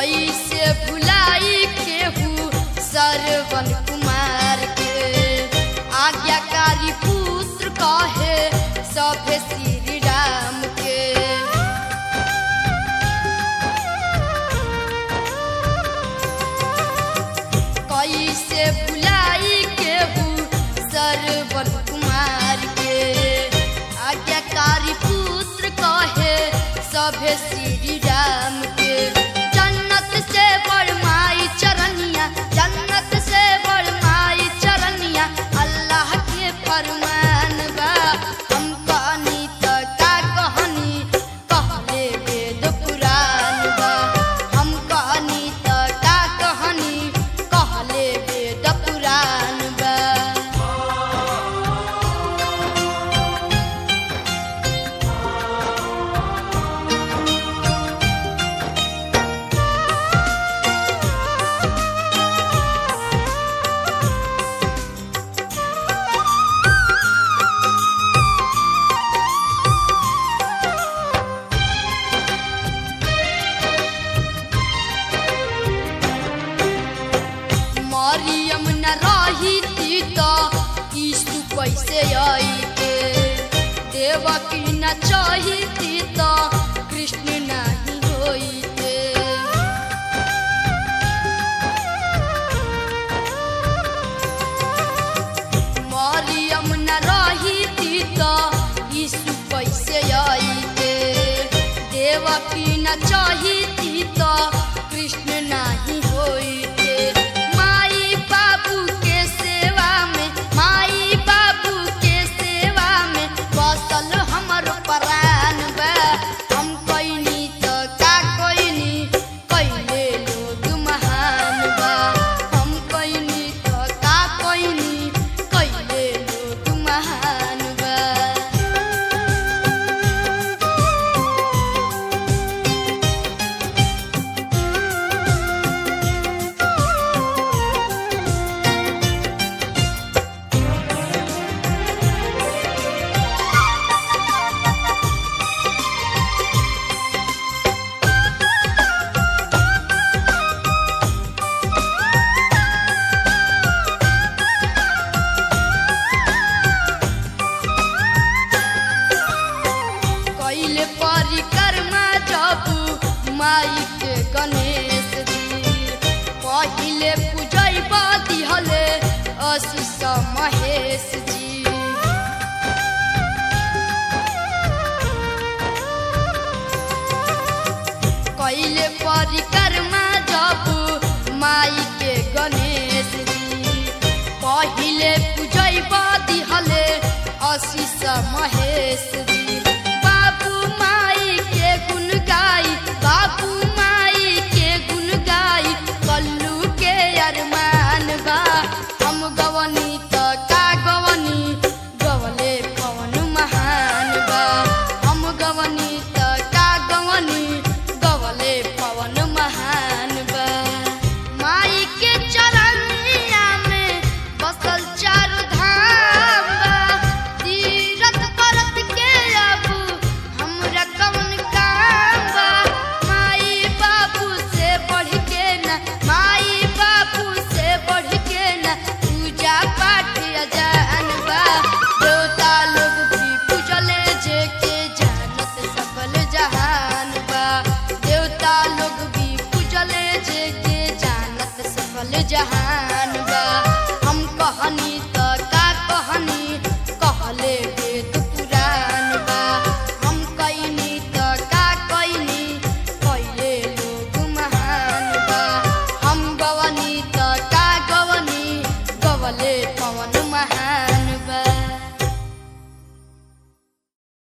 कैसे भुलाई केहू सरवन कुमार के आज्ञाकारी पुत्र कहे सभे श्री राम के कैसे भुलाई केहू सरवन कुमार के आज्ञाकारी पुत्र कहे सभे श्री राम के जन्नत से बड़माई चरनिया जन्नत से बड़माई चरनिया अल्लाह के फरमान बा हम कहनी त का कहनी कहले वेद पुराण बा हम कहनी त का कहनी कहले वेद पुराण बा मरियम न रही थी तो यीशु कैसे आईते देवकी न चाही थी तो कृष्ण नहीं होईते मरियम न रही थी तो यीशु कैसे आईते देवकी न चाही थी तो कृष्ण नहीं होईते माई बाबू के सेवा में माई बाबू के सेवा में बसल हमर प्राण बा हम कइनी त का कइनी कइले लोग महान बा हम कइनी त का कइनी कइले लोग महान बा कैले परिक्रमा जब माई के गणेश जी पहिले पूजै दिहले आशीष महेश जी कैले परिक्रमा जब माई के गणेश जी पहिले पूजै दिहले आशीष महेश जी बाबू माई के गुण गाई बाबू माई के गुण गाई कल्लू के अरमान बा हम गवनी त का गवनी गवले पवन महान बा हम गवनी त का गवनी गवले पवन महान बा माई के चरनिया में बसल चारू धाम बा तीरथ करत के अब हमरा कौन काम बा माई बाबू से बढ़ के न माई बाबू से बढ़ के न पूजा पाठ अजान बा देवता लोग भी पूजले जे के जानत सकल जहान बा देवता लोग भी पूजले जे के जानत सकल जहान बा हम कहनी त का कहनी कहले वेद पुराण बा हम कइनी त का कइनी कइले लोग महान बा हम गवनी त का गवनी गवले पवन महान